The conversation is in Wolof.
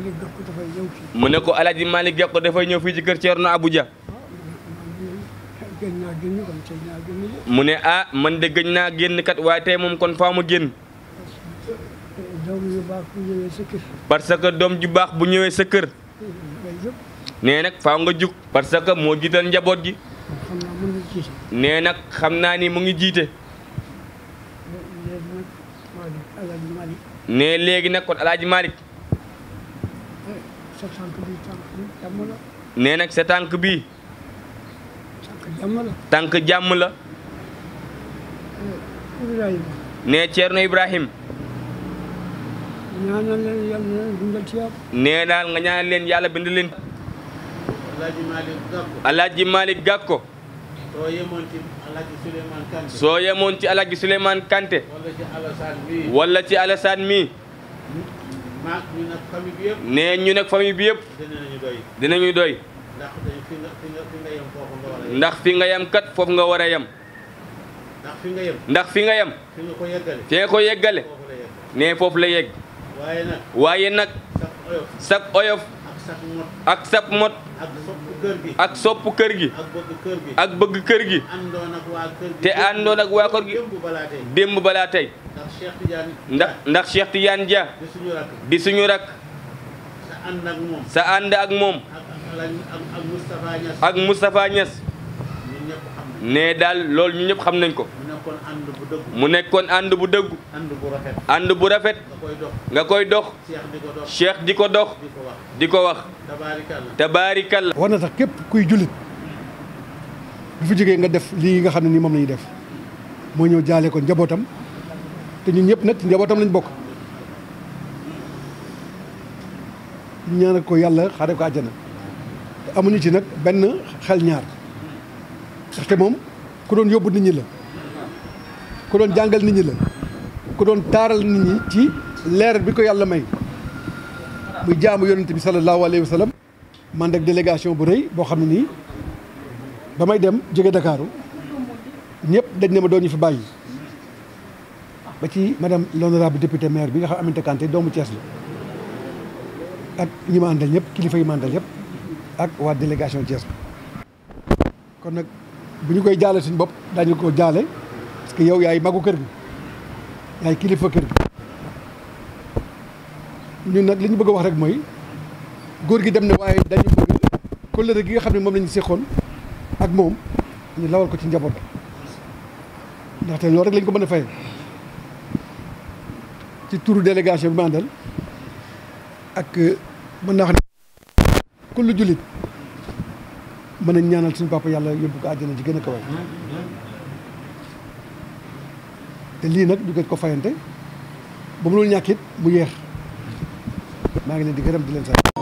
Malick Gakou dafay ñëw fii mu ne ko alaaji Malick Gakou dafay ñëw fii ci kër Thierno Abuja gën naa génn kon tey naa génn de mu ne ah man de gëj naa génn kat waaye tey moom kon faa ma génn doom yu baax bu ñëwee sa kër parce que doom ju baax bu ñëwee sa kër ngay yëpp nee nag faaw nga jug parce que moo jiital njaboot gi xam naa mën na jiite nee nag xam naa ni mu ngi jiite léegi nag Malick Alaaji Malick ne léegi nag kon alaaji Malick sa tànk bi tànk bi jàmm la nee nag sa tànk bii tànk jàmm la tànk jàmm la Ibrahima ne Thierno Ibrahim ñaanal leen yàlla na leen dundal ci yàlla nee daal nga ñaanal leen yàlla bind leen Alaaji Malick Gakou alaaji Malick Gakou soo yemoon ci Alaaji Souleymane Kanté soo yemoon ci alaaji Souleymane Kanté wala ci Alassane bii wala ci Alassane mi maak ñu nag famille bi yëpp ne ñu nag famille bi yëpp dinañu doy dinañu doy ndax dañ fi nga fi nga fi nga yem foofu nga war a yem ndax fi nga yem kat foofu nga war a yem ndax fi nga yem ndax fi nga yem fi nga ko yeggale fi nga ko yeggale foofu la yem ne foofu la yegg waaye nag waaye nag sax oyof sag oyof ak sax mot ak sab mot ak sopp kër gi ak sopp kër gi ak bëgg kër gi ak bëgg kër gi àndoon ak waa kër gi te àndoon ak waa kër gi démb balaa tey démb balaa tey ndax Cheikh Tidiane ndax ndax Cheikh Tidiane Dia di suñu rakk di suñu rak sa ànd ak moom sa ànd ak moom ak ak Alaaji ak ak Moustapha Niass ak Moustapha Niass ñun ñëpp xam nañ ne daal loolu ñu ñëpp xam nañ ko mu nekkoon ànd bu dëgg mu nekkoon ànd bu dëggu ànd bu rafet ànd bu rafet nga koy dox nga koy dox Cheikh di ko dox Cheikh di ko dox di ko wax di ko wax tabaarikàlla tabaarikalla war na tax képp kuy jullit bu fi jógee nga def lii nga xam ne nii moom la ñuy def moo ñëw jaale ko njabootam te ñun ñëpp nag ci njabootam lañ bokk ñaanal ko yàlla xaare ko àjjana te amuñu ci nag benn xel ñaar ndaxte moom ku doon yóbbu nit ñi la ku doon jàngal nit ñi la ku doon taaral nit ñi ci leer bi ko yàlla may muy jaamu yonent bi sallallahu alayhi wa sallam man ak délégation bu rëy boo xam ne nii ba may dem jóge Dakaaru ñëpp dañ ne ma doon ñu fi bàyyi ba ci madame l'honorable député maire bi nga xam Aminata Kanté doomu Thiès la ak ñi ma àndal ñëpp kilifa yi ma àndal yëpp ak waa délégation Thiès kon nag bu ñu koy jaale suñu bopp daañu ko jaale parce que yow yaay magu kër gi yaay kilifa kër gi ñun nag li ñu bëgg a wax rek mooy góor gi dem na waaye dañu bëgg kóllëre gi nga xam ne moom la ñu séqoon ak moom ñu lawal ko ci njaboot gi ndaxte loolu rek lañ ko mën a fay ci turu délégation bi ma àndal ak mën naa xam ne kullu jullit mën nañ ñaanal suñu papa yàlla yóbbu ko àjjana ji gën a kawe te lii nag ñu gën ko fayante ba mënul ñàkk it mu yeex maa ngi leen di gërëm di leen sant